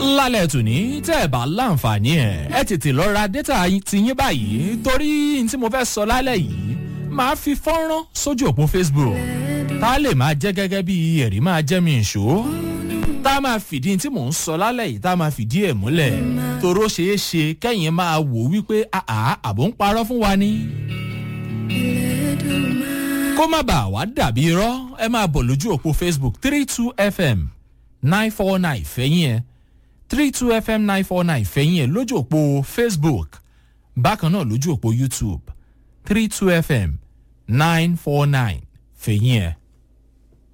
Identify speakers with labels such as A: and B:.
A: lálẹ́ tòní tẹ́ ẹ̀ bá láǹfààní ẹ̀ ẹ tètè lọ ra dẹ́tà tiyín báyìí torí n tí mo fẹ́ sọ lálẹ́ yìí máa fi fọ́nrán sójú òpó facebook tá a lè máa jẹ́ gẹ́gẹ́ bí ẹ̀rí máa jẹ́ mi ìṣó tá a máa fìdí tí mò ń sọ lálẹ́ yìí tá a máa fìdí ẹ̀ múlẹ̀ toró ṣeé ṣe kẹ́yìn máa wò wípé àá àbò ń parọ́ fún wa ni. kó má bàa wá dàbí irọ́ ẹ máa bọ̀ lójú òpó facebook three two fm nine four nine fẹ́yìn ẹ̀ three two fm nine four nine fẹ́yìn ẹ̀ lójú òpó facebook bákan náà lójú òpó youtube three two fm nine four nine fẹ̀yìn ẹ̀.